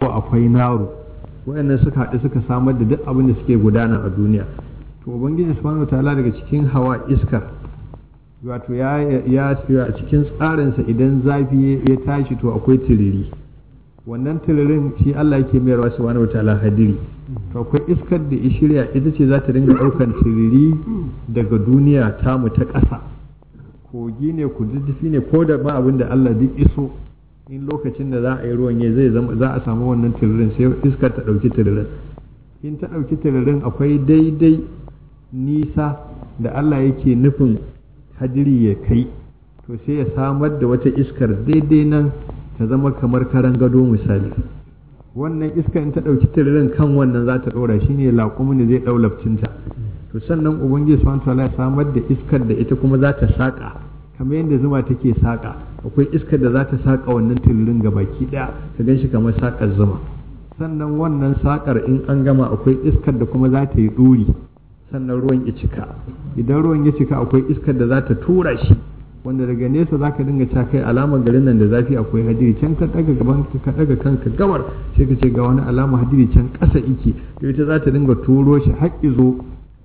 akwai naru wayannan suka haɗu suka samar da duk abin da suke gudana a duniya to ubangiji subhanahu wataala daga cikin hawa iskar wato ya ya a cikin tsarinsa idan zafi ya tashi to akwai tiriri wannan tiririn shi Allah yake mayarwa subhanahu wataala hadiri to akwai iskar da ya shirya ita ce za ta dinga ɗaukan tiriri daga duniya tamu ta ƙasa kogi ne kududdufi ne ko da ma abin da Allah duk iso in lokacin da za a yi ruwan ya zai zama za a samu wannan tiririn sai iskar ta ɗauki tiririn in ta ɗauki tiririn akwai daidai nisa da Allah yake nufin hadiri ya kai to sai ya samar da wata iskar daidai nan ta zama kamar karan gado misali wannan iskar in ta ɗauki tiririn kan wannan za ta ɗora shi ne laƙumin zai ɗau lafcinta to sannan ubangiji subhanahu wataala ya samar da iskar da ita kuma za ta saƙa kamar yadda zuma take saƙa akwai iskar da za ta saƙa wannan tiririn ga baki ɗaya ka gan shi kamar saƙar zuma sannan wannan saƙar in an gama akwai iskar da kuma za ta yi ɗuri sannan ruwan ya cika idan ruwan ya cika akwai iskar da za ta tura shi wanda daga nesa za ka dinga ca kai alamar garin nan da zafi akwai hadiri can ka daga gaban ka daga kanka gawar sai ka ce ga wani alama hadiri can ƙasa ike to ita za ta dinga turo shi har zo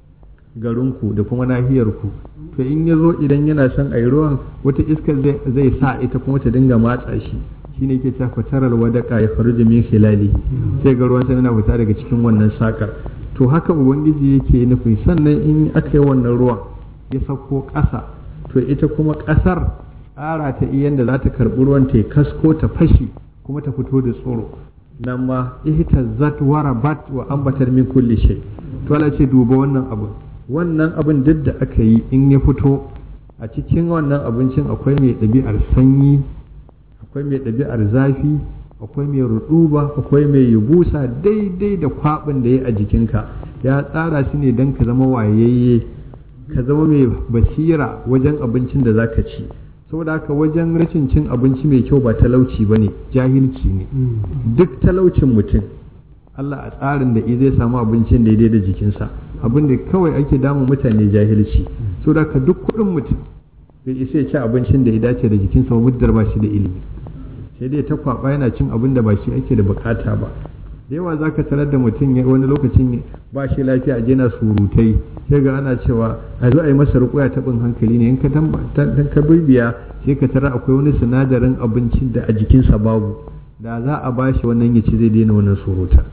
garinku da kuma nahiyarku to in ya zo idan yana son a yi ruwan wata iskar zai sa ita kuma ta dinga matsa shi shine ke ta fatarar wadaka ya faru da min khilali sai ga ruwan yana fita daga cikin wannan sakar to haka ubangiji yake nufi sannan in aka yi wannan ruwan ya sauko ƙasa to ita kuma ƙasar tsara ta iya da za ta karɓi ruwan ta kasko ta fashi kuma ta fito da tsoro nan ma ihta zat warabat wa ambatar min kulli shay to Allah ce duba wannan abu wannan abin duk da aka yi in ya fito a cikin wannan abincin akwai mai ɗabi'ar sanyi akwai mai ɗabi'ar zafi akwai mai ruɗuba akwai mai yubusa daidai da kwaɓin da ya a jikinka ya tsara shi ne don ka zama wayayye ka zama mai basira wajen abincin da zaka ci saboda haka wajen rashin cin abinci mai kyau ba talauci ba ne jahilci ne duk talaucin mutum Allah a tsarin da zai samu abincin daidai da jikinsa abin da kawai ake damun mutane jahilci saboda haka duk kuɗin mutum bai isa ya ci abincin da ya dace da jikinsa ba muddar ba shi da ilimi sai dai ta kwaba yana cin abin da ba shi ake da bukata ba da yawa za ka tarar da mutum wani lokacin ba shi lafiya a jina surutai sai ga ana cewa a zo a yi masa rukuya taɓin hankali ne in ka ka bibiya sai ka tarar akwai wani sinadarin abincin da a jikinsa babu da za a ba shi wannan ya ci zai daina wannan surutan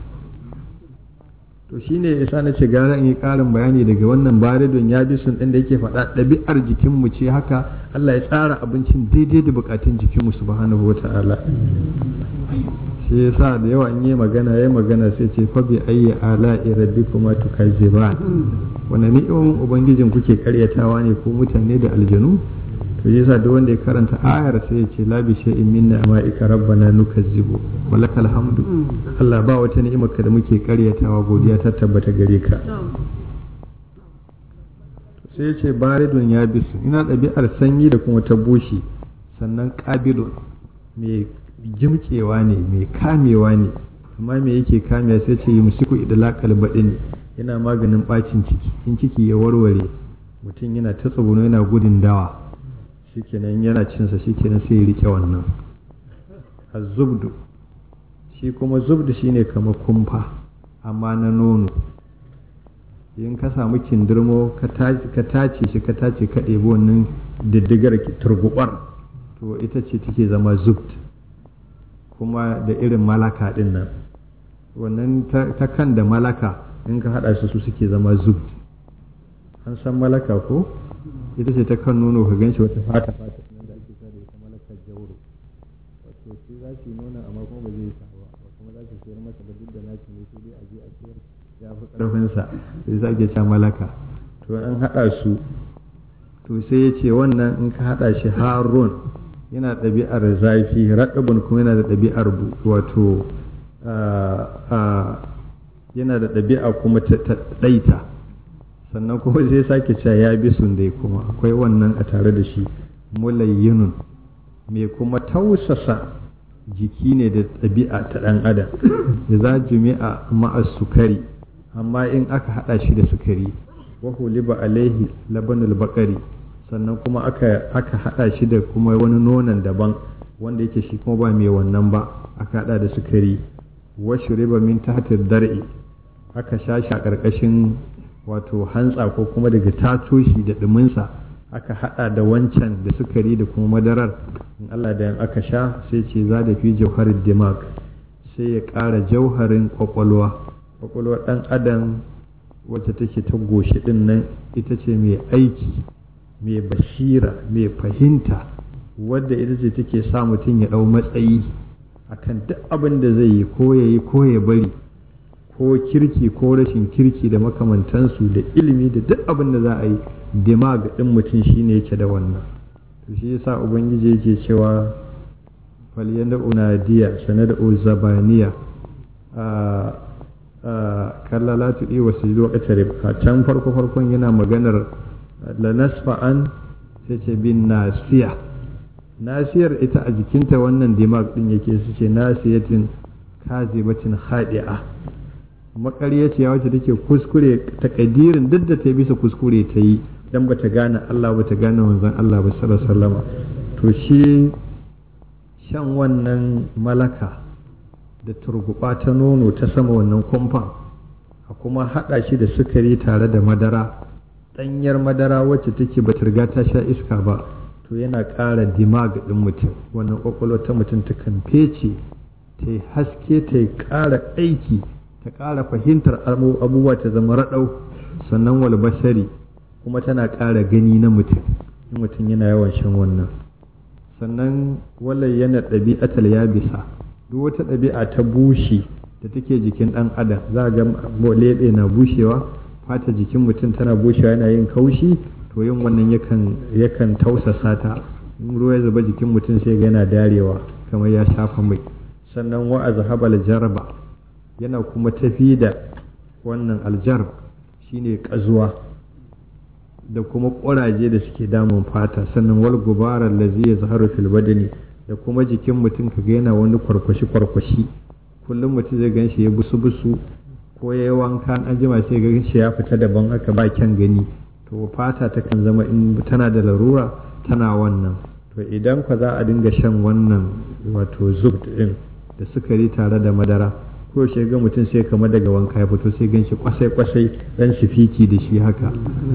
to shine yasa na ce gara in yi ƙarin bayani daga wannan baridon ya bi sun ɗin da yake faɗa ɗabi'ar jikinmu ce haka Allah ya tsara abincin daidai da buƙatun jikinmu subhanahu wa ta'ala shi yasa da yawa in yi magana ya magana sai ce fa bi ayyi ala'i rabbikuma tukazziban wannan ni'imomin ubangijin kuke karyatawa ne ko mutane da aljanu to yasa duk wanda ya karanta ayar sai ya ce la bi shay'in minna ma'ika rabbana nukazzibu walakal hamdu Allah ba wata ni'imar ka da muke karyatawa godiya ta tabbata gare ka sai ya ce baridun ya bisu ina ɗabi'ar sanyi da kuma ta bushe sannan ƙabilun mai jimkewa ne mai kamewa ne amma me yake kamewa sai ce yi musiku idlaqal baɗin yana maganin ɓacin ciki in ciki ya warware mutum yana ta tsuguno yana gudun dawa shikenan yana cinsa shikenan sai ya rike wannan azubdu shi kuma zubdu shine kamar kumfa amma na nono in ka samu kindirmo ka tace shi ka tace ka ɗebi wannan diddigar turgubar to ita ce take zama zubd kuma da irin malaka ɗin nan wannan ta kan da malaka in ka haɗa su su suke zama zubd an san malaka ko ita ce ta kan nono ka ganshi wata fata fata nan da ake da ita malakar jauro wato shi za shi nuna amma kuma ba zai sa ba kuma za shi sayar masa ba duk da naci ne sai dai a je a sayar ya fi ƙarfinsa sai za ke ca malaka to an haɗa su to sai ya ce wannan in ka haɗa shi harun yana ɗabi'ar zafi raɗabun kuma yana da ɗabi'ar wato yana da ɗabi'a kuma ta ɗaita sannan kuma sai sake cewa ya bi sun dai kuma akwai wannan a tare da shi mulayyinun mai kuma tausasa jiki ne da ɗabi'a ta ɗan adam da za jumi'a ma'a sukari amma in aka haɗa shi da sukari wa huliba alaihi labanul bakari sannan kuma aka aka haɗa shi da kuma wani nonon daban wanda yake shi kuma ba mai wannan ba aka haɗa da sukari wasu riba min tahtir dar'i aka sha shi a ƙarƙashin wato hantsa ko kuma daga tato shi da ɗuminsa aka haɗa da wancan da sukari da kuma madarar in Allah da aka sha sai ce za da fi jauharin dimag sai ya ƙara jauharin ƙwaƙwalwa ƙwaƙwalwa ɗan adam wacce take ta goshi ɗin nan ita ce mai aiki mai basira mai fahimta wadda ita ce take sa mutum ya ɗau matsayi akan duk abin da zai yi ko ya yi ko ya bari ko kirki ko rashin kirki da makamantansu da ilimi da duk abin da za a yi dimag ɗin mutum shine yake da wannan to shi yasa ubangiji yake cewa falyanda unadiya sanada zabaniya kalla la tuɗi wa sujudu wa a can farko farkon yana maganar la nasfa'an sai ce bin nasiya nasiyar ita a jikinta wannan dimag din yake su ce nasiyatin kazibatin hadi'a makaryaciya wacce take kuskure takadirin duk da ta bisa kuskure ta yi dan bata gane Allah bata gane manzon Allah ba sallallahu alaihi wasallam to shi shan wannan malaka da turguba ta nono ta sama wannan kumfan a kuma haɗa shi da sukari tare da madara ɗanyar madara wacce take ba riga ta sha iska ba to yana ƙara dimag ɗin mutum wannan ƙwaƙwalwa ta mutum ta kan fece ta yi haske ta yi ƙara aiki ta ƙara fahimtar abubuwa ta zama raɗau sannan wal basari kuma tana ƙara gani na mutum in mutum yana yawan shan wannan sannan walai yana ɗabi'atal ya bisa duk wata ɗabi'a ta bushe da take jikin ɗan adam za ga leɓe na bushewa fata jikin mutum tana bushewa yana yin kaushi to yin wannan yakan yakan tausasa ta in ruwa ya zuba jikin mutum sai ga yana darewa kamar ya shafa mai sannan wa azhabal jarba yana kuma tafi da wannan aljar shine kazuwa da kuma ƙuraje da suke damun fata sannan wal gubarar lazi ya zaharu fil badani da kuma jikin mutum ka ga yana wani kwarkwashi kwarkwashi kullum mutum zai gan shi ya busu busu ko ya yi wanka an jima sai ga shi ya fita daban haka ba kyan gani to fata ta kan zama in tana da larura tana wannan to idan ka za a dinga shan wannan wato zub din da sukari tare da madara ko shi ga mutum sai kama daga wanka ya fito sai gan shi kwasai kwasai dan fiki da shi haka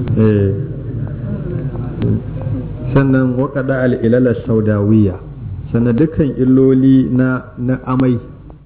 sannan waƙada al'ilalar saudawiya sannan dukkan illoli na na amai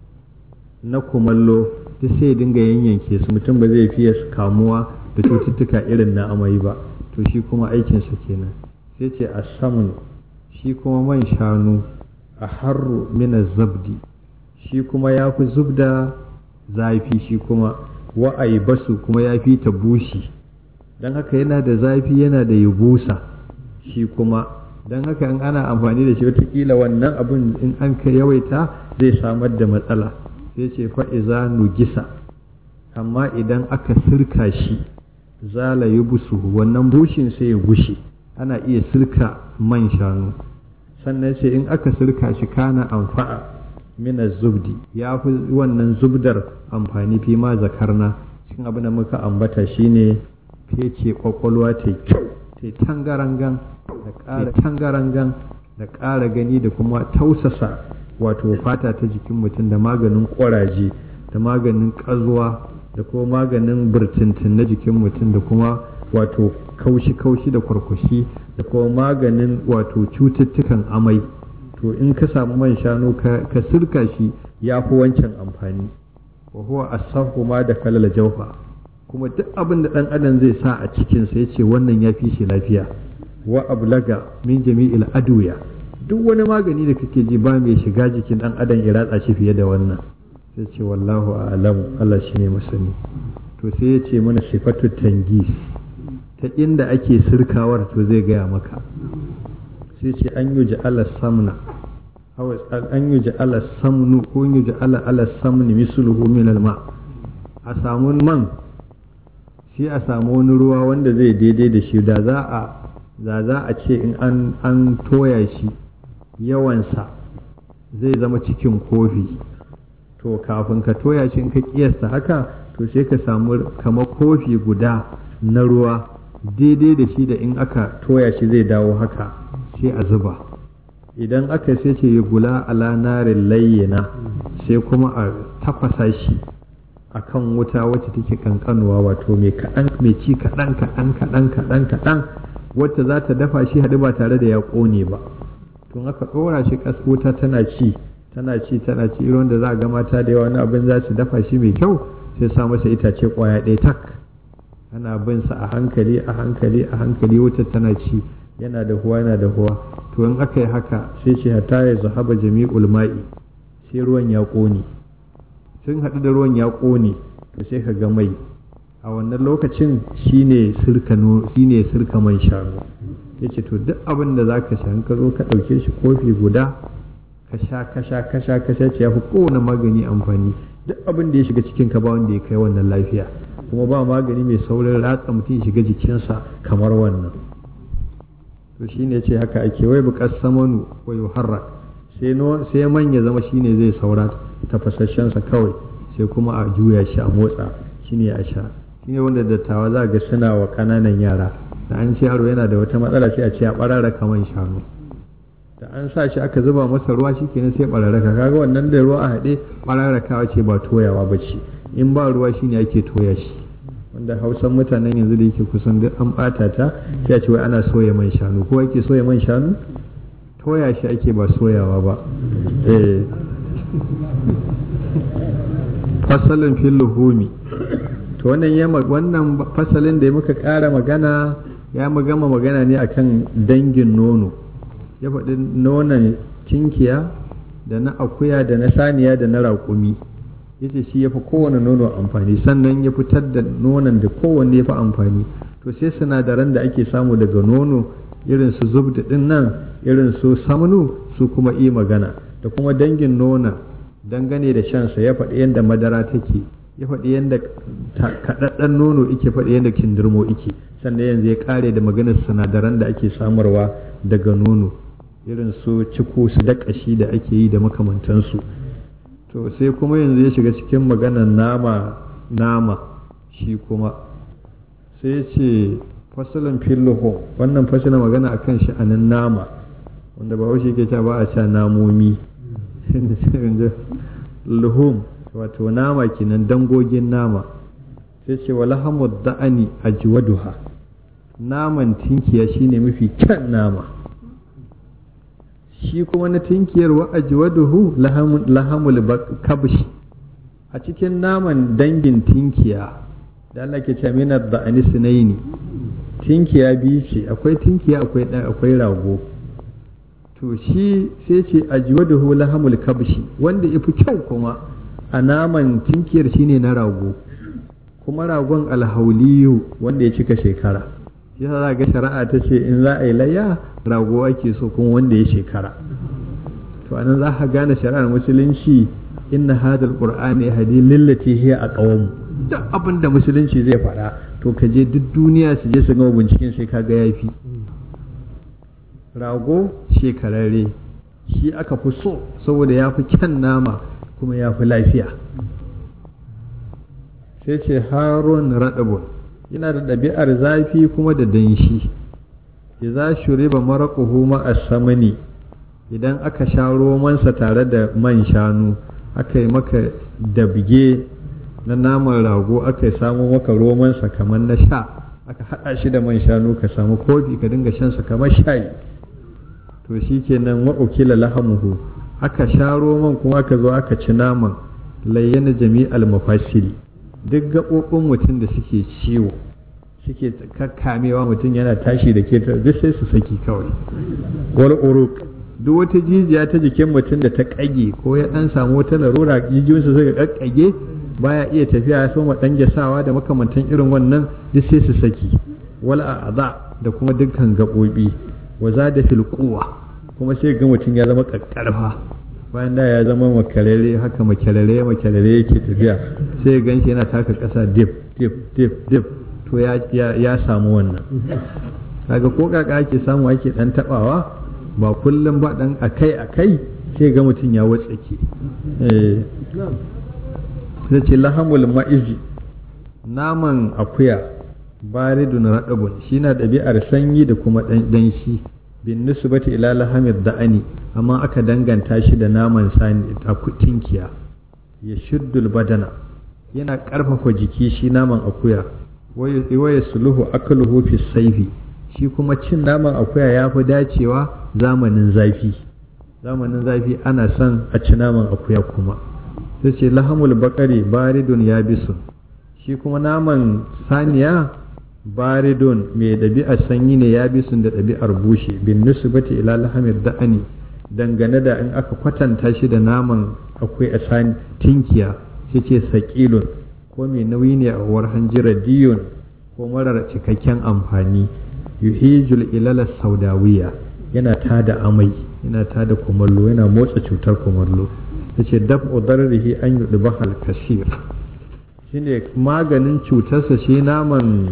na kumallo duk sai dinga yanyanke su mutum ba zai fiye kamuwa da cututtuka irin na amai ba to shi kuma aikinsa kenan sai ce a samun shi kuma man shanu a harru mina zabdi shi kuma ya fi zubda zafi shi kuma wa'ai basu kuma ya fi ta bushi don haka yana da zafi yana da yubusa shi kuma don haka in ana amfani da shi watakila wannan abin in an ka yawaita zai samar da matsala sai ce fa'iza nugisa amma idan aka sirka shi zala yi busu wannan bushin sai ya gushe ana iya sirka man shanu sannan sai in aka sirka shi kana amfa'a mina zubdi ya fi wannan zubdar amfani fi ma zakarna cikin abin da muka ambata shine fece kwakwalwa ta kyau ta tangarangan da ƙara tangarangan da ƙara gani da kuma tausasa wato fata ta jikin mutum da maganin ƙwaraje da maganin ƙazuwa da kuma maganin birtintin na jikin mutum da kuma wato kaushi-kaushi da kwarkwashi da kuma maganin wato cututtukan amai to in ka samu man shanu ka sirka shi ya fi wancan amfani wa huwa asahu ma da kalal jaufa kuma duk abin da dan adam zai sa a cikinsa ya ce wannan ya fi shi lafiya wa ablaga min jami'il aduya duk wani magani da kake ji ba mai shiga jikin dan adam ya ratsa shi fiye da wannan sai ce wallahu a'lamu Allah shine masani to sai ya ce mana sifatu tangis ta inda ake sirkawar to zai gaya maka sai ce an yi ja'ala samna an yi ja'ala samnu ko yi ja'ala ala samni misluhu min alma a samu man sai a samu wani ruwa wanda zai daidai da shi da za a da za a ce in an an toya shi yawansa zai zama cikin kofi to kafin ka toya shi in ka kiyasta haka to sai ka samu kamar kofi guda na ruwa daidai da shi da in aka toya shi zai dawo haka sai a zuba idan aka sai ce ya gula ala narin layyana sai kuma tafasa shi a kan wuta wacce take kankanuwa wato mai kaɗan mai ci kaɗan kaɗan kaɗan kaɗan kaɗan wacce za ta dafa shi haɗu ba tare da ya ƙone ba tun aka ɗora shi ƙasa wuta tana ci tana ci tana ci irin da za a ga mata da yawa wani abin za su dafa shi mai kyau sai sa masa itace ƙwaya ɗaya tak ana bin sa a hankali a hankali a hankali wutar tana ci yana da huwa yana da huwa to in aka yi haka sai ce hatta ya zahaba jami'ul ma'i sai ruwan ya ƙone sun haɗu da ruwan ya ƙone to sai ka ga mai a wannan lokacin shine sirka shine sirka man shanu yace to duk abin da zaka sha in ka zo ka ɗauke shi kofi guda ka sha ka sha ka sha ka sha ce yafi kowane magani amfani duk abin da ya shiga cikin ka ba wanda ya kai wannan lafiya kuma ba magani mai saurin ratsa mutum ya shiga jikinsa kamar wannan to shine yace haka ake wai buƙar samanu wa yuharrak sai sai man ya zama shine zai saura tafasasshensa kawai sai kuma a juya shi a motsa shine a sha shine wanda dattawa za ga suna wa kananan yara da an ce yaro yana da wata matsala sai a ce a barara kaman shanu da an sa shi aka zuba masa ruwa shikenan sai bararraka kaga wannan da ruwa a haɗe bararrakawa ce ba toyawa ba ce in ba ruwa shine ake toya shi wanda hausan mutanen yanzu da yake kusan duk an ɓata ta sai a ce wai ana soya man shanu ko ake soya man shanu toya shi ake ba soyawa ba eh fasalin fil luhumi to wannan ya wannan fasalin da muka ƙara magana ya gama magana ne akan dangin nono ya faɗi nonon cinkiya da na akuya da na saniya da na raƙumi yace shi ya fi kowane nono amfani sannan ya fitar da nonon da kowanne ya fi amfani to sai sinadaran da ake samu daga nono irin su zubda din nan irin su samnu su kuma yi magana da kuma dangin nona dangane da shansa ya faɗi yadda madara take ya faɗi yadda kaɗaɗɗen nono ike faɗi yadda kindirmo ike sannan yanzu ya ƙare da maganar sinadaran da ake samarwa daga nono irin su ciko su da ƙashi da ake yi da makamantansu to sai kuma yanzu ya shiga cikin maganar nama nama shi kuma sai ce fasalin filluhu wannan fasalin magana akan sha'anin nama wanda ba wasu ke ba a sha namomi luhum wato nama kenan dangogin nama sai ce wa lahamud da'ani ajwaduha naman tinkiya shine mafi kyan nama shi kuma na tinkiyar wa ajwaduhu lahamul kabshi a cikin naman dangin tinkiya da Allah ke ce minar da'ani sinaini tinkiya biyu ce akwai tinkiya akwai akwai rago to shi sai ce ajwaduhu lahamul kabshi wanda ifi kyau kuma a naman tinkiyar shine na rago kuma ragon alhauliyu wanda ya cika shekara shi za ga shari'a ta ce in za a yi layya rago ake so kuma wanda ya shekara to anan za ka gane shari'ar musulunci inna hadal qur'ani hadi lillati hiya aqwam duk abin da musulunci zai faɗa to ka je duk duniya su je su gama binciken sai kaga yafi rago shekararre shi aka fi so saboda ya fi kyan nama kuma ya fi lafiya sai ce harun raɗabun yana da ɗabi'ar zafi kuma da danshi idza shuriba maraquhu ma as-samani idan aka sha romansa tare da man shanu aka yi maka dabge na naman rago aka yi samu maka romansa kamar na sha aka haɗa shi da man shanu ka samu kofi ka dinga shansa kamar shayi to shi kenan wa'ukila lahamuhu aka sha roman kuma aka zo aka ci naman layyana jami'al mafasili duk gaɓoɓin mutum da suke ciwo suke kakkamewa mutum yana tashi da ke duk sai su saki kawai wal uruk duk wata jijiya ta jikin mutum da ta kage ko ya dan samu wata larura jijiyoyinsa suka kakkage baya iya tafiya ya soma dan jasawa da makamantan irin wannan duk sai su saki wal a'za da kuma dukkan gaɓoɓi wa zada fil quwwa kuma sai ga mutum ya zama kakkarfa bayan da ya zama makarare haka makarare makarare yake tafiya sai ya ganshi yana taka ƙasa dip dip dip dip to ya, ya, samu wannan kaga ko kaka ake samu ake dan tabawa ba kullum ba dan akai akai sai ga mutum ya watsake eh sai ce lahamul ma'izi naman akuya baridun radabun shi na ɗabi'ar sanyi da kuma ɗan shi bin nisbati ila lahamid da'ani amma aka danganta shi da naman sani a tinkiya ya shiddul badana yana ƙarfafa jiki shi naman akuya waya suluhu akaluhu fi saifi shi kuma cin naman akuya ya fi dacewa zamanin zafi zamanin zafi ana son a ci naman akuya kuma sai ce lahamul bakari baridun ya bisu shi kuma naman saniya baridun mai ɗabi'ar sanyi ne ya bisun da ɗabi'ar bushe bin nusbati ila lahamir da'ani dangane da in aka kwatanta shi da naman akwai a sani tinkiya sai ce saƙilun ko mai nauyi ne a uwar hanjira diyun ko marar cikakken amfani yuhijul ilala saudawiya yana tada amai yana tada kumallo yana motsa cutar kumallo ta ce daf udarrihi an yi bahal kasir shine maganin cutarsa shi naman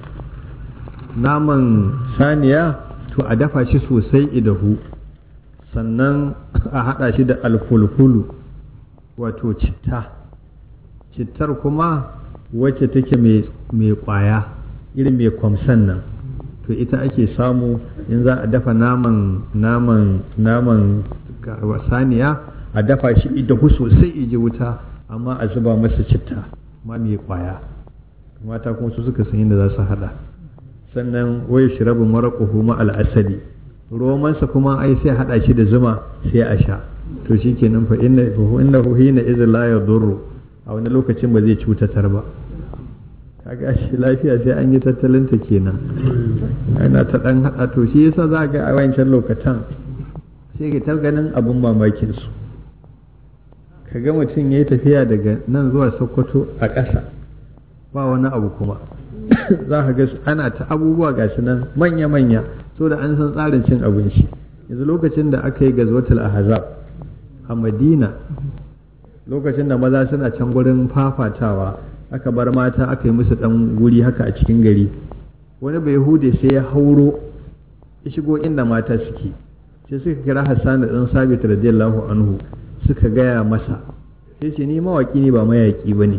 naman saniya to a dafa shi sosai idahu sannan a haɗa shi da alfulfulu wato citta cittar kuma wacce take mai kwaya irin mai kwamsan nan to ita ake samu in za a dafa naman naman naman saniya a dafa shi idahu sosai iji wuta amma a zuba masa citta ma mai kwaya mata kuma su suka san inda za su hada sannan wai shirabu maraƙuhu ma al'asali romansa kuma ai sai hada shi da zuma sai a sha to shi ke nan fa inna hu hina izin la yadurru a wani lokacin ba zai cutatar ba kaga shi lafiya sai an yi tattalin ta kenan ana ta dan hada to shi yasa za ga a wancan lokacin sai ka ta ganin abun mamakin su kaga mutum yayi tafiya daga nan zuwa Sokoto a ƙasa ba wani abu kuma za ka ga ana ta abubuwa gashi nan manya-manya so da an san tsarin cin abinci yanzu lokacin da aka yi gazwatul ahzab a madina lokacin da maza suna can gurin fafatawa aka bar mata aka yi musu dan guri haka a cikin gari wani bai hude sai ya hauro ya shigo inda mata suke sai suka kira hassan da dan sabit radiyallahu anhu suka gaya masa sai ce ni mawaki ne ba mayaki ba ne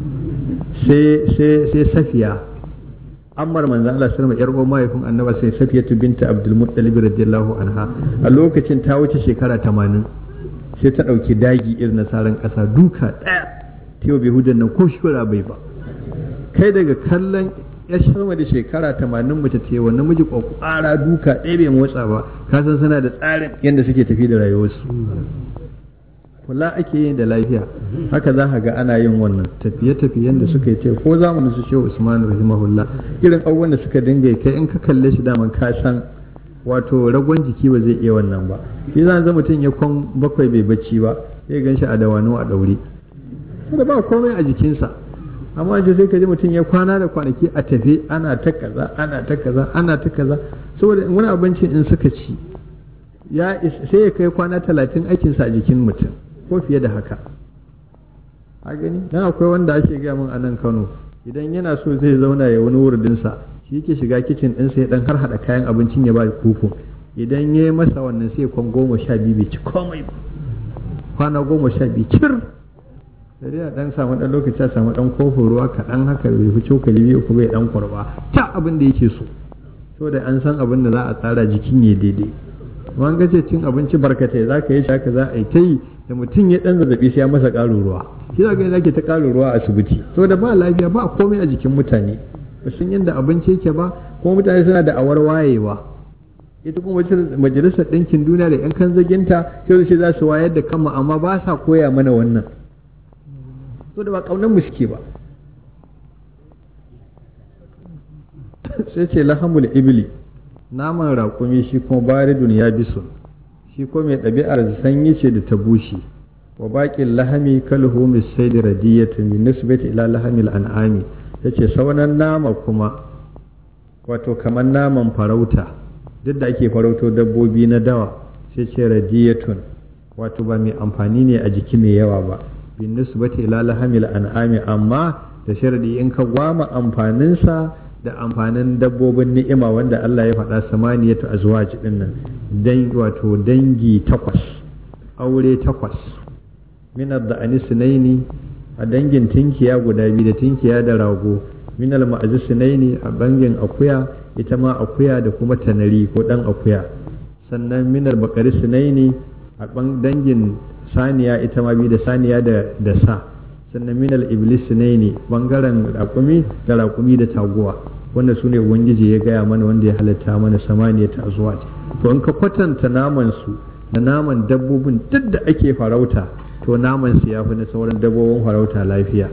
sai safiya ammar manzan Allah sallama yar uwar mahaifin annaba sai safiyatu binta abdul muttalib radiyallahu anha a lokacin ta wuce shekara 80 sai ta dauki dagi irin nasaran kasa duka daya ta yau behudan nan ko shura bai ba kai daga kallon ya sama da shekara 80 mace ta yi wa namiji kwakwara duka ɗaya bai motsa ba ka san suna da tsarin yadda suke tafi da rayuwarsu kula ake yin da lafiya haka za ka ga ana yin wannan tafiye-tafiyen da suka yi ce ko zamanin su shehu usman rahimahullah irin abubuwan da suka dinga kai in ka kalle shi daman ka san wato ragon jiki ba zai iya wannan ba shi zan zama mutum ya kwan bakwai bai bacci ba sai gan shi a dawano a daure da ba komai a jikinsa amma ce sai ka ji mutum ya kwana da kwanaki a tafe ana ta kaza ana ta kaza ana ta kaza saboda wani abincin in suka ci ya sai ya kai kwana talatin aikinsa a jikin mutum ko fiye da haka a gani dan akwai wanda ake gaya min a nan Kano idan yana so zai zauna ya wani wurdinsa shi yake shiga kicin ɗinsa ya dan har hada kayan abincin ya ba kufun idan ya yi masa wannan sai kwan goma sha biyu bai ci komai ba kwana goma sha biyu cir da dai dan samu dan lokaci a samu dan kofin ruwa kaɗan haka bai fi cokali biyu ko bai dan kurba ta abin da yake so saboda an san abin da za a tsara jikin ya daidai wani gace cin abinci barkatai za ka yi shi haka za a yi ta yi da mutum ya dan zazzabi sai ya masa ƙarin ruwa shi za ka yi zaki ta ƙarin ruwa a asibiti saboda ba lafiya ba komai a jikin mutane ba sun yadda abinci yake ba kuma mutane suna da awar wayewa ita kuma majalisar ɗinkin duniya da yan kan zaginta sai su za su wayar da kanmu amma ba sa koya mana wannan saboda ba ƙaunar mu suke ba sai ce lahamul ibli naman raƙumi shi kuma baridun ya bisu shi ko mai ɗabi'ar sanyi ce da ta bushe wa baƙin lahami kalhu mai sai da radiyatu min nisbati ila lahamil an'ami yace saunan nama kuma wato kamar naman farauta duk da ake farauto dabbobi na dawa sai ce radiyatun wato ba mai amfani ne a jiki mai yawa ba bin nisbati ila lahamil an'ami amma da sharadi in ka gwama amfaninsa da amfanin dabbobin ni'ima wanda Allah ya faɗa samaniyatu azwaj din nan dan wato dangi takwas aure takwas min ad-da'ani sunaini a dangin tinkiya guda biyu da tinkiya da rago min al-ma'azi sunaini a bangin akuya ita ma akuya da kuma tanari ko dan akuya sannan min al-baqari sunaini a dangin saniya ita ma biyu da saniya da sa sannan minal iblis ne ne bangaren raƙumi da raƙumi da taguwa wanda su ne ubangiji ya gaya mana wanda ya halatta mana samaniya ta zuwa to in ka kwatanta naman su da naman dabbobin duk da ake farauta to naman su ya fi na sauran dabbobin farauta lafiya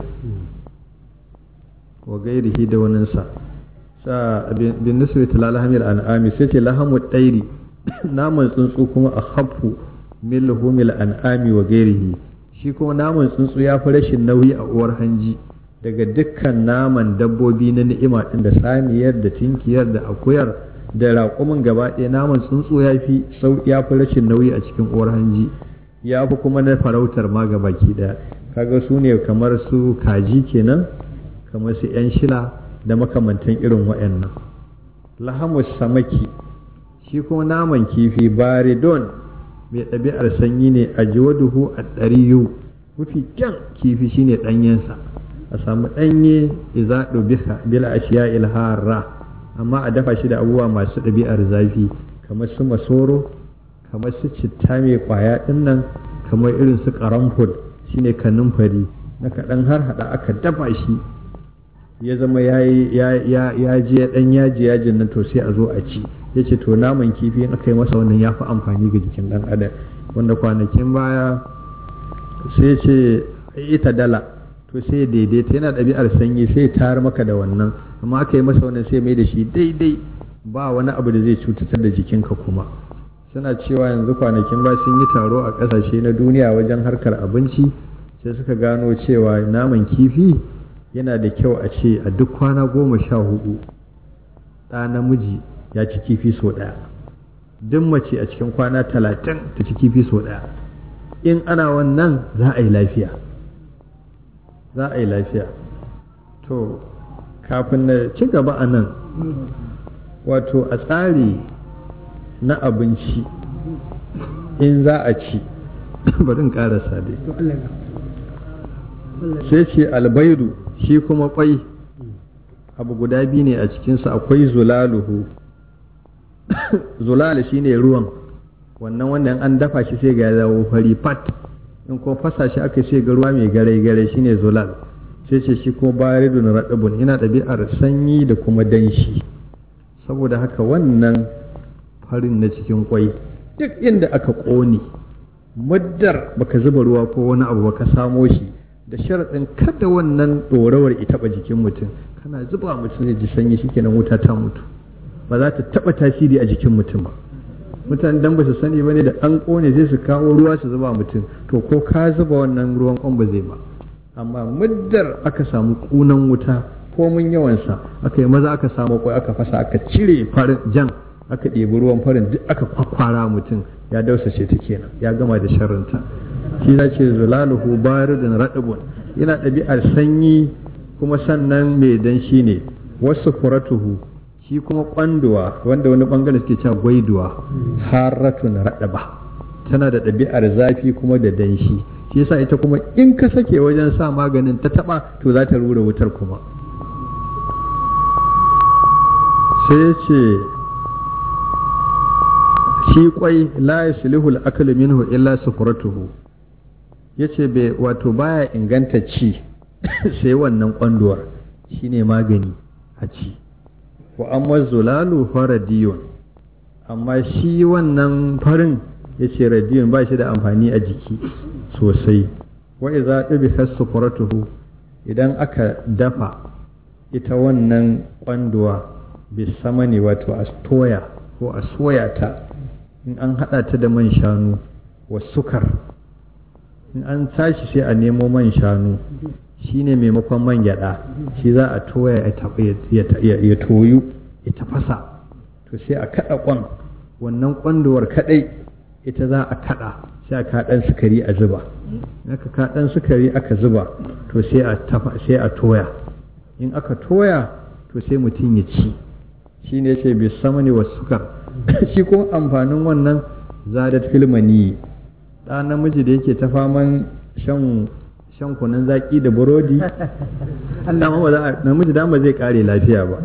wa gairihi da waninsa sa bin nisbi ta lahamil an'ami sai ce lahamu ɗairi naman tsuntsu kuma a hafu min lahumil an'ami wa gairihi shi kuma naman tsuntsu ya fi rashin nauyi a uwar hanji daga dukkan naman dabbobi na ni'ima ɗin da saniyar da tinkiyar da akuyar da raƙumin gaba ɗaya naman tsuntsu ya fi ya fi rashin nauyi a cikin uwar hanji ya fi kuma na farautar ma ga baki ɗaya kaga su ne kamar su kaji kenan kamar su 'yan shila da makamantan irin wa'annan lahamus samaki shi kuma naman kifi baridon mai ɗabi'ar sanyi ne a jiwaduhu a ɗariyu mafi kyan kifi shine ɗanyensa a samu ɗanye iza ɗubika bila ashiya ilhara amma a dafa shi da abubuwa masu ɗabi'ar zafi kamar su masoro kamar su citta mai ƙwaya ɗin nan kamar irin su ƙaramfur shine kanumfari na kaɗan har haɗa aka dafa shi ya zama ya je ɗan yaji yajin nan to sai a zo a ci ya ce to naman kifi in aka yi masa wannan ya fi amfani ga jikin ɗan adam wanda kwanakin baya sai ce ita dala to sai daidaita yana ɗabi'ar sanyi sai tayar maka da wannan amma aka yi masa wannan sai mai da shi daidai ba wani abu da zai cutatar da jikinka kuma suna cewa yanzu kwanakin ba sun yi taro a ƙasashe na duniya wajen harkar abinci sai suka gano cewa naman kifi yana da kyau a ce a duk kwana goma sha hudu ɗa namiji ya ci kifi sau ɗaya duk mace a cikin kwana talatin ta ci kifi sau ɗaya in ana wannan za a yi lafiya za a yi lafiya to kafin na ci gaba a nan wato a tsari na abinci in za a ci bari in ƙarasa dai sai ce albaidu shi kuma kwai abu guda biyu ne a cikinsa akwai zulaluhu zulal shine ruwan wannan wannan an dafa shi sai ga zawo fari fat in ko fasa shi aka sai ga ruwa mai gare gare shine zulal sai ce shi ko baridun radabun yana ɗabi'ar sanyi da kuma danshi saboda haka wannan farin na cikin kwai duk inda aka ƙone muddar baka zuba ruwa ko wani abu baka samo shi da sharaɗin kada wannan ɗorawar ya taɓa jikin mutum kana zuba mutum zai ji sanyi shikenan wuta ta mutu ba za ta taɓa tasiri a jikin mutum ba mutane dan ba su sani ba ne da an ƙone sai su kawo ruwa su zuba mutum to ko ka zuba wannan ruwan ƙwan ba zai ba amma muddar aka samu ƙunan wuta ko mun yawansa aka yi maza aka samu kwai aka fasa aka cire farin jan aka ɗebi ruwan farin duk aka kwakwara mutum ya dausace ta kenan ya gama da sharrinta shi na ce zulaluhu baridun raɗabun yana ɗabi'ar sanyi kuma sannan mai danshi ne wasu kuratuhu shi kuma kwanduwa wanda wani bangare suke cewa gwaiduwa haratun raɗaba tana da ɗabi'ar zafi kuma da danshi shi yasa ita kuma in ka sake wajen sa maganin ta taɓa to za ta rura wutar kuma sai ya ce shi kwai la yaslihu al-aklu minhu illa sufratuhu yace bai wato baya inganta ci sai wannan kwanduwar shine magani a ci wa amma zulalu faradiyun amma shi wannan farin yace radiyun ba shi da amfani a jiki sosai wa idza ɗabi sufratuhu idan aka dafa ita wannan kwanduwa bisamani wato a toya ko a soya ta in an haɗa ta da man shanu wa sukar in an tashi sai a nemo man shanu shine maimakon man gyada shi za a toya ya toyu ya tafasa to sai a kaɗa kwan wannan kwanduwar kaɗai ita za a kaɗa sai a kaɗan sukari a zuba aka kaɗan sukari aka zuba to sai a toya in aka toya to sai mutum ya ci shi ne ce bai samani wa sukar shi ko amfanin wannan zadat filmani ɗa namiji da yake ta faman shan shan kunun zaki da burodi dama ba za namiji dama zai kare lafiya ba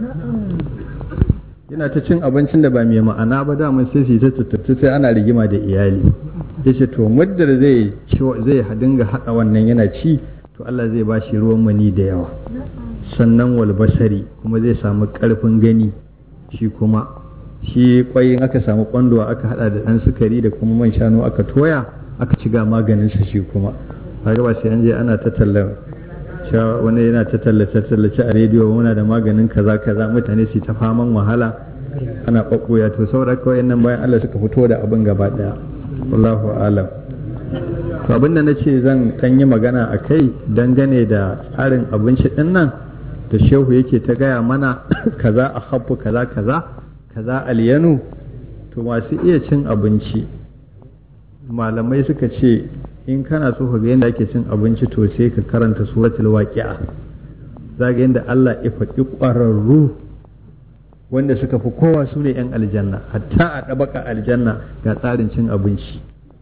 yana ta cin abincin da ba mai ma'ana ba dama sai su ta tattattu sai ana rigima da iyali ya ce to muddar zai zai dinga haɗa wannan yana ci to Allah zai ba shi ruwan mani da yawa sannan walbasari kuma zai samu ƙarfin gani shi kuma shi kwayin aka samu kwandowa aka hada da ɗan sukari da kuma man shanu aka toya aka ci ga maganinsa shi kuma kaga ba sai an je ana ta tallar wani yana ta tallace tallace a rediyo muna da maganin kaza kaza mutane su ta faman wahala ana ɓaɓɓoya to saboda kawai nan bayan Allah suka fito da abin gaba ɗaya wallahu alam to abin da na ce zan ɗan yi magana a kai dangane da tsarin abinci ɗin nan da shehu yake ta gaya mana kaza a habbu kaza kaza kaza alyanu to masu iya cin abinci malamai suka ce in kana so ka ga yadda ake cin abinci to sai ka karanta suratul waqi'a za ga yadda Allah ya faɗi ƙwararru wanda suka fi kowa su ne 'yan aljanna hatta a ɗabaka aljanna ga tsarin cin abinci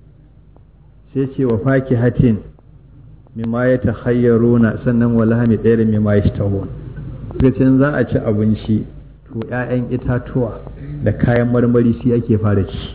sai ce wa faki hatin mimma ya ta hayyaruna sannan walahami ɗaya da mimma ya shi za a ci abinci to 'ya'yan itatuwa da kayan marmari sai ake fara ci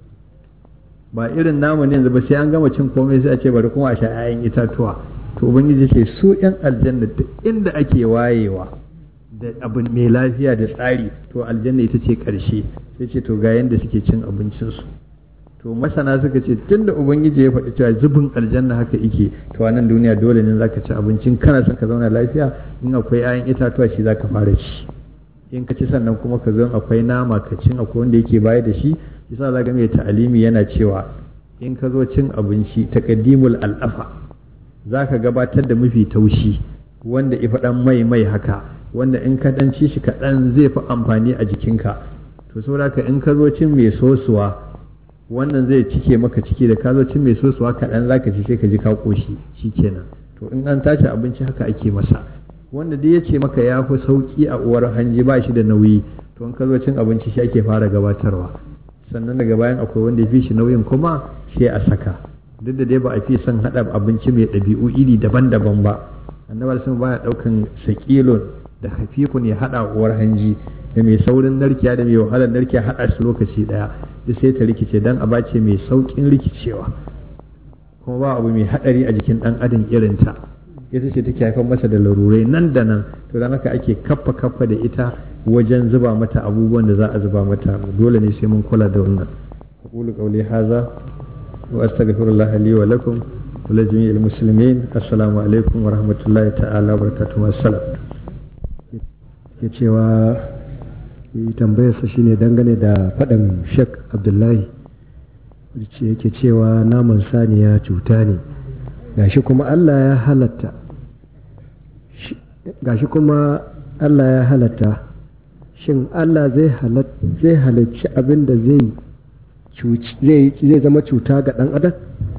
ba irin namu ne yanzu ba sai an gama cin komai sai a ce bari kuma a sha 'ya'yan itatuwa to ubangiji ce su 'yan aljanna duk inda ake wayewa da abin mai lafiya da tsari to aljanna ita ce ƙarshe sai ce to ga yanda suke cin abincinsu to masana suka ce tunda ubangiji ya faɗi cewa zubin aljanna haka ike to a nan duniya dole ne zaka ci abincin kana son ka zauna lafiya in akwai 'ya'yan itatuwa shi zaka fara ci in ka ci sannan kuma ka zo akwai nama ka cin akwai wanda yake baya da shi yasa za ga mai ta'alimi yana cewa in ka zo cin abinci taqaddimul al'afa za ka gabatar da mafi taushi wanda ifa dan mai mai haka wanda in ka dan ci shi kaɗan zai fi amfani a jikinka to saboda ka in ka zo cin mai sosuwa wannan zai cike maka ciki da ka zo cin mai sosuwa kaɗan za ka ci sai ka ji ka ƙoshi shikenan to in an tashi abinci haka ake masa wanda dai ya ce maka ya fi sauki a uwar hanji ba shi da nauyi to in ka zo cin abinci shi ake fara gabatarwa sannan daga bayan akwai wanda ya fi shi nauyin kuma sai a saka duk da dai ba a fi son haɗa abinci mai ɗabi'u iri daban-daban ba annabar sun baya ɗaukan sakilon da hafifun ya haɗa uwar hanji da mai saurin narkiya da mai wahalar narkiya haɗa su lokaci ɗaya duk sai ta rikice dan a bace mai sauƙin rikicewa kuma ba abu mai haɗari a jikin ɗan adam irinta ita ce take haifar masa da larurai nan da nan to dan haka ake kaffa kaffa da ita wajen zuba mata abubuwan da za a zuba mata dole ne sai mun kula da wannan aqulu qawli hadha wa astaghfirullah li wa lakum wa li jami'il muslimin assalamu alaikum wa rahmatullahi ta'ala wa barakatuhu assalam ke cewa tambayarsa shine dangane da faɗin Sheikh Abdullahi ce yake cewa naman saniya cuta ne gashi kuma Allah ya halatta gashi kuma Allah ya halatta shin Allah zai halarci abin da zai zai zama cuta ga ɗan adam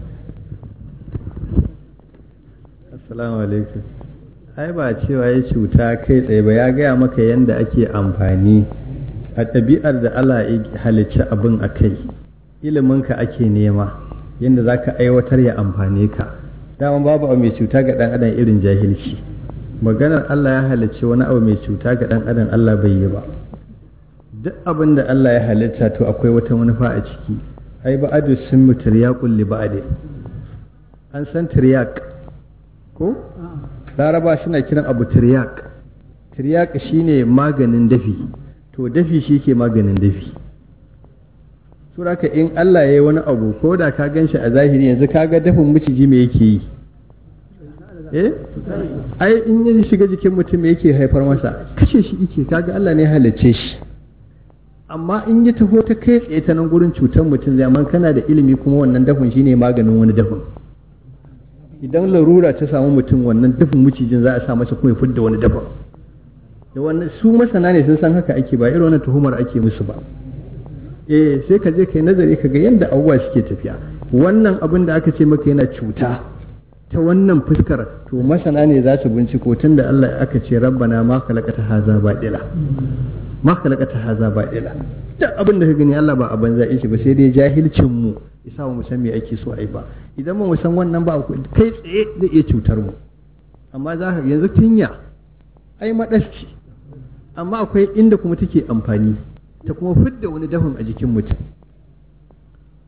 assalamu alaikum ai ba cewa ya cuta kai tsaye ba ya gaya maka yadda ake amfani a ɗabi'ar da Allah ya halicci abin a kai iliminka ake nema yadda za ka aiwatar ya amfane ka dama babu abu mai cuta ga ɗan adam irin jahilci maganar Allah ya halicci wani abu mai cuta ga ɗan adam Allah bai yi ba duk abin da Allah ya halitta to akwai wata manufa a ciki ai ba adu sun mu tiryaqul li ba'd an san tiryaq ko laraba suna kiran abu tiryaq tiryaq shine maganin dafi to dafi shi ke maganin dafi suraka in Allah ya yi wani abu ko da ka gan shi a zahiri yanzu ka ga dafin miciji me yake yi eh ai in ya shiga jikin mutum me yake haifar masa kashe shi yake kaga Allah ne halicce shi amma in ya taho ta kai tsaye ta nan gurin cutar mutum zai amma kana da ilimi kuma wannan dafin shine maganin wani dafin idan larura ta samu mutum wannan dafin macijin za a sa masa kuma ya fidda wani dafin da wannan su masana ne sun san haka ake ba irin wannan tuhumar ake musu ba eh sai ka je kai nazari ka ga yadda abubuwa suke tafiya wannan abin da aka ce maka yana cuta ta wannan fuskar to masana ne za su binciko tun da Allah aka ce rabbana ma khalaqata haza baɗila ma khalaqata haza baɗila duk abin da ka gani Allah ba a banza shi ba sai dai jahilcin mu isa mu san me ake so ai ba idan mu san wannan ba kai tsaye zai iya cutar mu amma za ka yanzu tinya ai madasci amma akwai inda kuma take amfani ta kuma fidda wani dafin a jikin mutum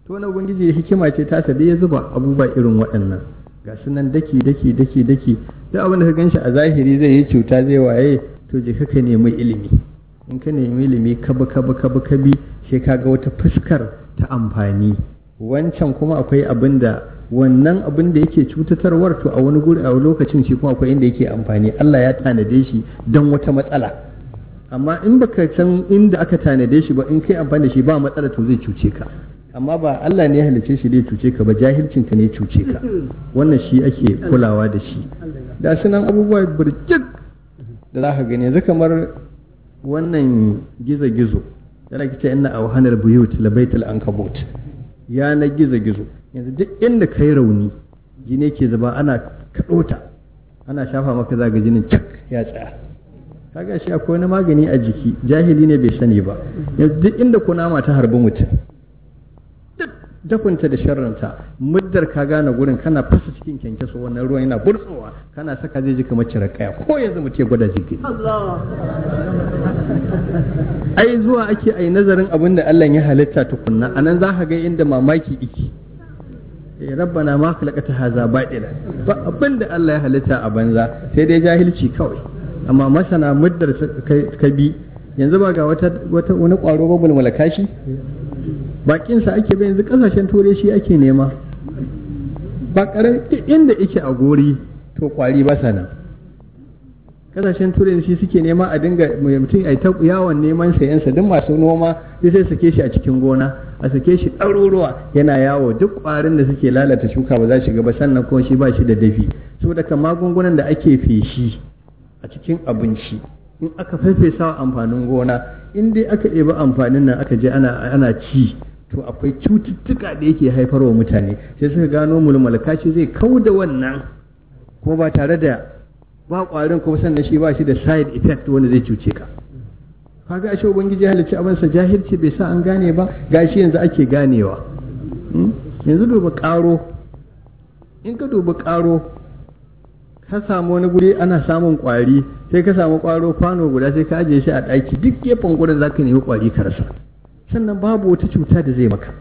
to wani ubangiji hikima ce ta da ya zuba abubuwa irin waɗannan ga su nan daki daki daki daki duk abin da ka ganshi a zahiri zai yi cuta zai waye to je ka nemi ilimi in ka nemi ilimi ka bi ka bi ka bi ka bi sai ka ga wata fuskar ta amfani wancan kuma akwai abin da wannan abin da yake cutatarwar to a wani guri a lokacin shi kuma akwai inda yake amfani Allah ya tanade shi don wata matsala amma in baka san inda aka tanade shi ba in kai amfani da shi ba matsala to zai cuce ka amma ba Allah ne ya halice shi zai cuce ka ba jahilcin ka ne cuce ka wannan shi ake kulawa da shi da sunan abubuwa burjik da za ka gani yanzu kamar wannan gizo-gizo yana kice inna awhanar buyut labaitul ankabut ya na gizo-gizo yanzu duk inda kai rauni jini ke zuba ana kaɗota ana shafa maka zaga jinin cak ya tsaya kaga shi akwai wani magani a jiki jahili ne bai sani ba yanzu duk inda kunama ta harbi mutum duk dakunta da sharranta muddar ka gane gurin kana fasa cikin kyankyaso wannan ruwan yana burtsowa kana saka zai ji kamar cire kaya ko yanzu mutum ya gwada jiki ai zuwa ake ai nazarin abin da Allah ya halitta tukunna anan za ka ga inda mamaki iki eh rabbana ma khalaqata haza batila ba abin da Allah ya halitta a banza sai dai jahilci kawai amma masana muddar ka bi yanzu ba ga wata wata wani kwaro ba mulmulaka shi bakin sa ake bai yanzu kasashen turai shi ake nema ba karar inda yake a gori to kwari ba sana kasashen turai shi suke nema a dinga mutum a ta yawon neman sayansa duk masu noma sai sai sake shi a cikin gona a sake shi ɗaruruwa yana yawo duk ƙwarin da suke lalata shuka ba za shiga ba sannan kuma shi ba shi da dafi saboda kan magungunan da ake feshi a cikin abinci in aka farfesa amfanin gona in dai aka ɗebi amfanin nan aka je ana ana ci to akwai cututtuka da yake haifarwa mutane sai suka gano mulmulka shi zai kau da wannan kuma ba tare da ba ƙwarin kuma sannan shi ba shi da side effect wanda zai cuce ka kaga ashe ubangiji halicci abin sa jahilci bai sa an gane ba gashi yanzu ake ganewa yanzu duba ƙaro in ka duba ƙaro ka samu wani guri ana samun ƙwari sai ka samu ƙwaro kwano guda sai ka ajiye shi a ɗaki duk gefen gurin za ka nemi ƙwari ka rasa sannan babu wata cuta da zai maka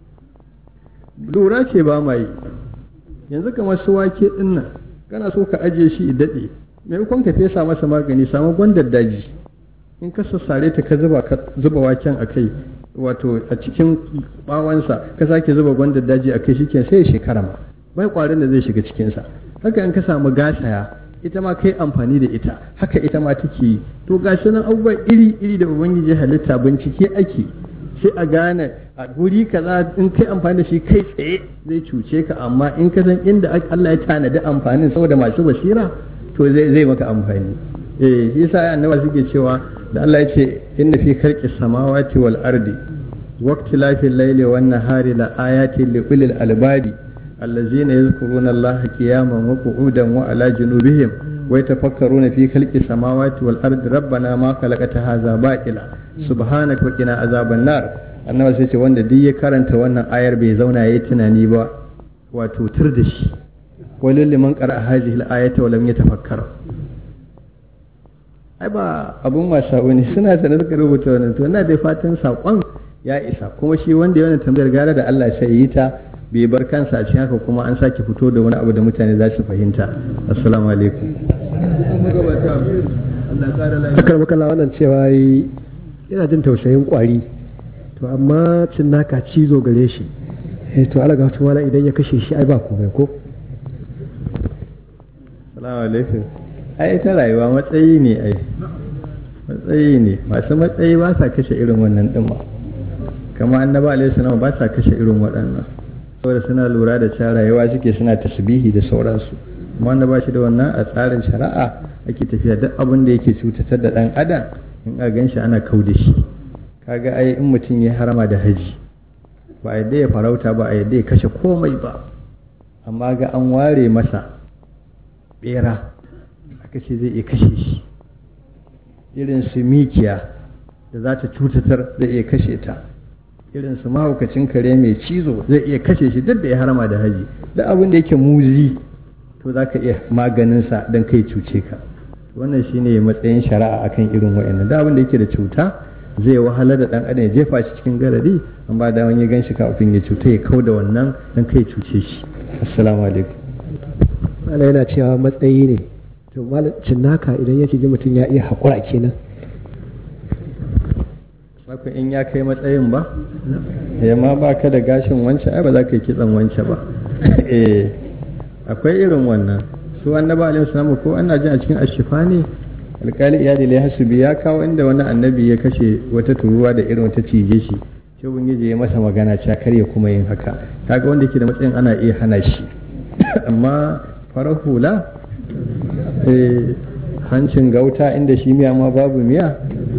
lura ce ba ma yi yanzu kamar su wake ɗin nan kana so ka ajiye shi daɗe maimakon ka fesa masa magani samu gwandar daji in ka sassare ta ka zuba ka zuba waken a kai wato a cikin bawansa ka sake zuba gwandar daji a kai shike sai shekara ma bai kwarin da zai shiga cikinsa haka in ka samu gasaya ita ma kai amfani da ita haka ita ma take yi to gashi nan abubuwa iri iri da ubangiji halitta bincike ake sai a gane a guri kaza in kai amfani da shi kai tsaye zai cuce ka amma in ka san inda Allah ya tanadi amfanin saboda masu basira to zai zai maka amfani eh shi yasa annaba suke cewa da Allah ya ce inna fi khalqis samawati wal ardi waqtilafil layli wan nahari la ayatin li ulil albadi allazina yadhkuruna Allah qiyaman wa qu'udan wa ala junubihim wa yatafakkaruna fi khalqis samawati wal ardi rabbana ma khalaqta hadha batila subhanaka wa qina azaban nar annabi sai ce wanda duk ya karanta wannan ayar bai zauna yayi tunani ba wato tur da shi walil liman qara hadhihi al-ayata wa lam yatafakkar ai ba abun wasa bane suna da suka rubuta wannan to ina da fatan sakon ya isa kuma shi wanda ya wannan tambayar gara da Allah sai yi ta bai bar kansa a cikin haka kuma an sake fito da wani abu da mutane za su fahimta assalamu alaikum akar makalla wannan cewa yana jin tausayin kwari to amma cin naka cizo gare shi eh to alaga wata wala idan ya kashe shi ai ba komai ko assalamu alaikum ai ta rayuwa matsayi ne ai matsayi ne masu matsayi ba sa kashe irin wannan din ba kama annaba alaihi salam ba sa kashe irin waɗannan saboda suna lura da cewa rayuwa suke suna tasbihi da sauransu amma wanda ba shi da wannan a tsarin shari'a ake tafiya duk abin da yake cutatar da ɗan adam in a gan shi ana kau da shi kaga ai in mutum ya harama da haji ba a yadda ya farauta ba a yadda ya kashe komai ba amma ga an ware masa bera aka ce zai iya kashe shi irin su mikiya da za ta cutatar zai iya kashe ta irin su mahaukacin kare mai cizo zai iya kashe shi duk da ya harama da haji da abin da yake muzi to za ka iya maganinsa don kai cuce ka wannan shine matsayin shari'a akan irin wa'annan da abin da yake da cuta zai wahalar da dan adam ya jefa shi cikin garari an ba da wani ya ganshi kafin ya cuta ya kau da wannan dan kai cuce shi assalamu alaikum Allah yana cewa matsayi ne to malacin naka idan ya ji mutum ya iya haƙura kenan Saka in ya kai matsayin ba ya ma ba ka da gashin wance ai ba za ka yi kitsan wance ba eh akwai irin wannan su annaba alaihi salamu ko ana jin a cikin ashifa ne alkali iyali lai hasubi ya kawo inda wani annabi ya kashe wata turuwa da irin wata cije shi sai ubangiji ya masa magana cewa kar ya kuma yin haka kaga wanda yake da matsayin ana iya hana shi amma farar hula hancin gauta inda shi miya ma babu miya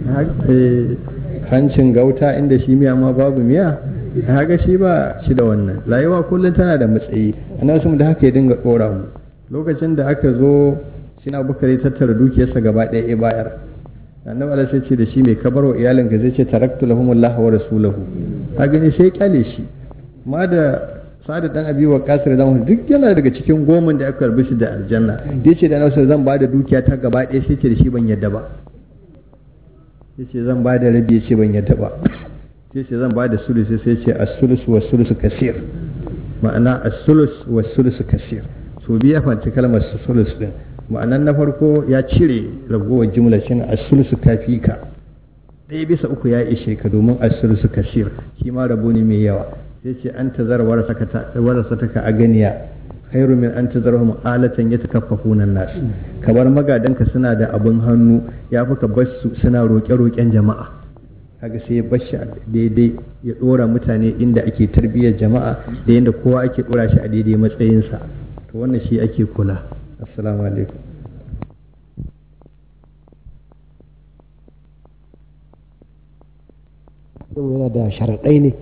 hancin gauta inda shi miya ma babu miya haka shi ba shi da wannan rayuwa kullum tana da matsayi annabi sun da haka ya dinga dora mu lokacin da aka zo shi na bukari tattara dukiyarsa gaba ɗaya ya bayar annabi Allah sai ce da shi mai kabarwa iyalinka zai ce taraktu lahumullahu wa rasulahu ka gani sai kyale shi ma da sa'adu dan abi wa kasir da duk yana daga cikin goman da aka karbi shi da aljanna da yace da nasu zan bada dukiya ta gaba ɗaya sai ce da shi ban yadda ba yace zan bada rabi yace ban yadda ba sai ce zan bada sulus sai ce as-sulus wa sulus kasir ma'ana as-sulus wa sulus kasir so biya fanci kalmar sulus din ma'anan na farko ya cire ragowar jumla shine as-sulus kafika ɗaya bisa uku ya ishe ka domin as-sulus kasir shi ma rabo ne mai yawa sai ce an tazar warasataka a ganiya khairu min an tazarhum alatan yatakaffafuna nas kamar magadanka suna da abin hannu ya fi ka bar su suna roƙe-roƙen jama'a kaga sai ya bashi daidai ya ɗora mutane inda ake tarbiyyar jama'a da yadda kowa ake ɗora shi a daidai matsayinsa to wannan shi ake kula assalamu alaikum yana da sharaɗai ne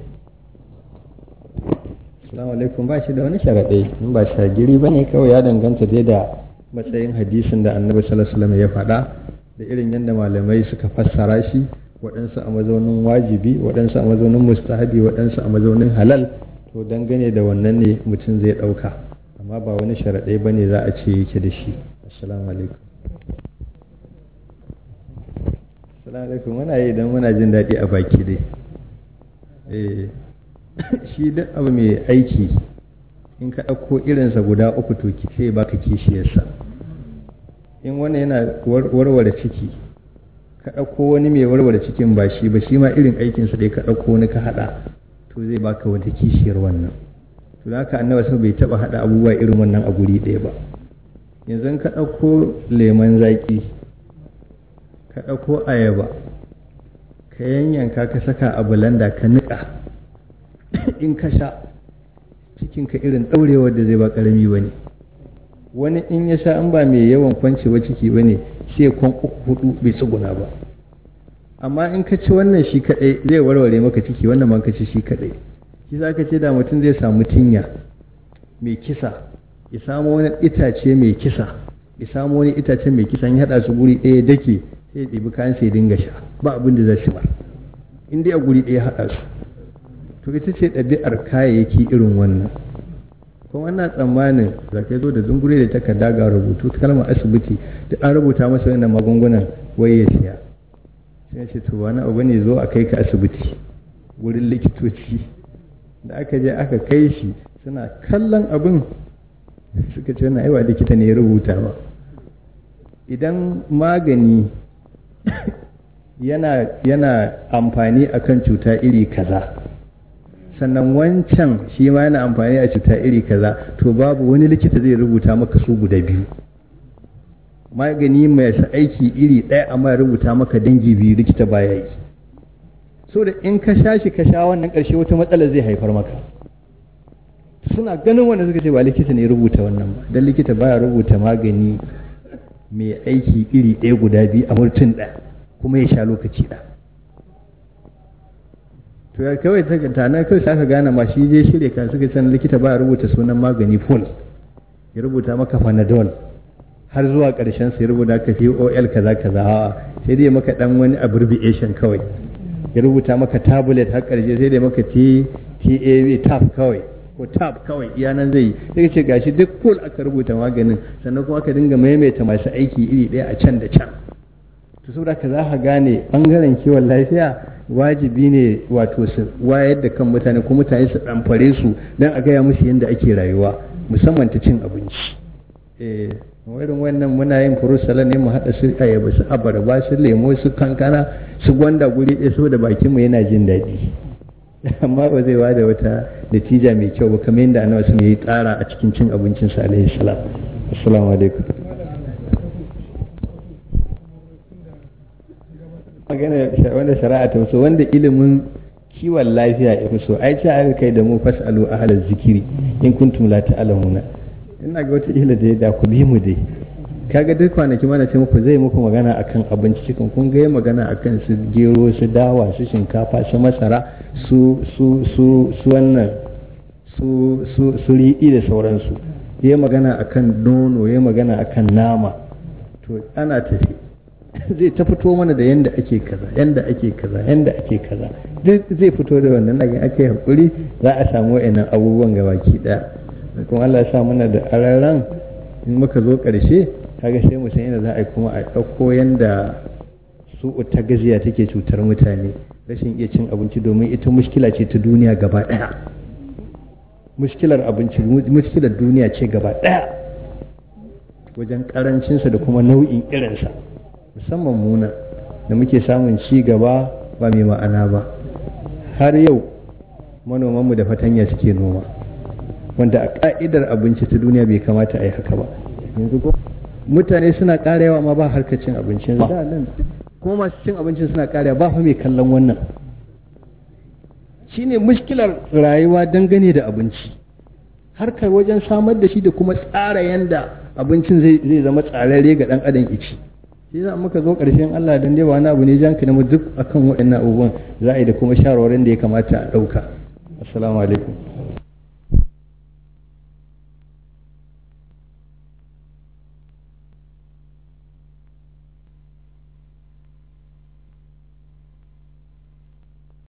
Assalamu alaikum ba shi da wani sharaɗai in ba shagiri ba ne kawai ya danganta dai da matsayin hadisin da annabi sallallahu alaihi ya faɗa da irin yadda malamai suka fassara shi waɗansu a mazaunin wajibi waɗansu a mazaunin mustahabi waɗansu a mazaunin halal to dangane da wannan ne mutum zai ɗauka amma ba wani sharaɗai ba ne za a ce yake da shi assalamu alaikum assalamu alaikum muna yi idan muna jin daɗi a baki dai eh shi duk abu mai aiki in ka ɗauko irinsa guda uku to ki sai baka kishiyarsa in wani yana warware ciki ka ɗauko wani mai warware cikin ba shi ba shi ma irin aikinsa dai ka ɗauko wani ka haɗa to zai baka wata kishiyar wannan to da haka annabi sun bai taɓa haɗa abubuwa irin wannan a guri ɗaya ba yanzu ka ɗauko lemon zaƙi ka ɗauko ayaba ka yanyanka ka saka a bulanda ka niƙa in ka sha cikinka irin ɗaurewar da zai ba ƙarami ba ne wani in ya sha an ba mai yawan kwancewa ciki ba ne sai kwan uku hudu bai tsuguna ba amma in ka ci wannan shi kaɗai zai warware maka ciki wannan ma ka ci shi kaɗai shi za ka ce da mutum zai samu tinya mai kisa ya samu wani itace mai kisa ya samu wani itace mai kisa ya haɗa su guri ɗaya dake sai ya ɗibi kayan sai dinga sha ba abin da zai shi ba in dai a guri ɗaya haɗa su to ita ce ɗabi'ar kayayyaki irin wannan kuma wannan tsammanin za ka zo da zungure da takarda ga rubutu ta kalmar asibiti da an rubuta masa wannan magungunan wai ya siya sai ce to wani abu ne zo a kai ka asibiti wurin likitoci da aka je aka kai shi suna kallon abin suka ce wannan aiwa likita ne ya rubuta ba idan magani yana yana amfani akan cuta iri kaza sannan wancan shi ma yana amfani a cuta iri kaza to babu wani likita zai rubuta maka su guda biyu magani mai aiki iri ɗaya amma ya rubuta maka dangi biyu likita baya yi so da in ka sha shi ka sha wannan ƙarshe wata matsala zai haifar maka suna ganin wanda suka ce ba likita ne rubuta wannan ba don likita baya rubuta magani mai aiki iri ɗaya guda biyu a mutum ɗaya kuma ya sha lokaci ɗaya to ya kawai ta tana kawai sai aka gane ma shi je shirya kan suka san likita ba rubuta sunan magani full ya rubuta maka panadol har zuwa ƙarshen sai rubuta ka ol kaza kaza a'a sai dai maka dan wani abbreviation kawai ya rubuta maka tablet har ƙarshe sai dai maka t tav tab kawai ko tab kawai iya nan zai sai ce gashi duk full aka rubuta maganin sannan kuma aka dinga maimaita masu aiki iri ɗaya a can da can to saboda ka za ka gane bangaren kiwon lafiya wajibi ne wato su wayar da kan mutane ko mutane su ɗamfare su don a gaya musu yadda ake rayuwa musamman ta cin abinci eh irin wannan muna yin furusala ne mu haɗa su ayaba su abarba su lemo su kankana su gwanda guri ɗaya saboda bakin mu yana jin daɗi amma ba zai bada wata natija mai kyau ba kamar yadda annabi sun yi tsara a cikin cin abincin sa alaihi salam assalamu alaikum magana wanda shari'a ta so wanda ilimin kiwon lafiya ya fi so ai ce aka kai da mu fasalu ahlal zikiri in kuntum la ta'lamuna ina ga wata ila da da ku bi mu dai kaga duk kwanaki mana ce muku zai muku magana akan abinci cikin kun ga magana akan su gero su dawa su shinkafa su masara su su su su wannan su su su riɗi da sauransu yayi magana akan nono yayi magana akan nama to ana tafi zai ta fito mana da yanda ake kaza yanda ake kaza yanda ake kaza duk zai fito da wannan daga ake hakuri za a samu wayannan abubuwan gabaki daya kuma Allah ya sa mana da araran in muka zo karshe kaga sai mu san yadda za a yi kuma a ɗauko yanda su ta gaziya take cutar mutane rashin iya cin abinci domin ita mushkila ce ta duniya gaba daya mushkilar abinci mushkilar duniya ce gaba daya wajen karancinsa da kuma nau'in irinsa musamman muna da muke samun ci gaba ba mai ma'ana ba har yau manomanmu da fatanya suke noma wanda a ka'idar abinci ta duniya bai kamata a yi haka ba yanzu ko mutane suna ƙara yawa ma ba harkar cin abinci yanzu da nan kuma masu cin abincin suna ƙara ba fa mai kallon wannan shine mushkilar rayuwa dangane da abinci harkar wajen samar da shi da kuma tsara yanda abincin zai zama tsararre ga dan adam ici shi za muka zo ƙarshen Allah dan dai ba wani abu ne janka mu duk akan waɗannan abubuwan za a yi da kuma shawarwarin da ya kamata a ɗauka assalamu alaikum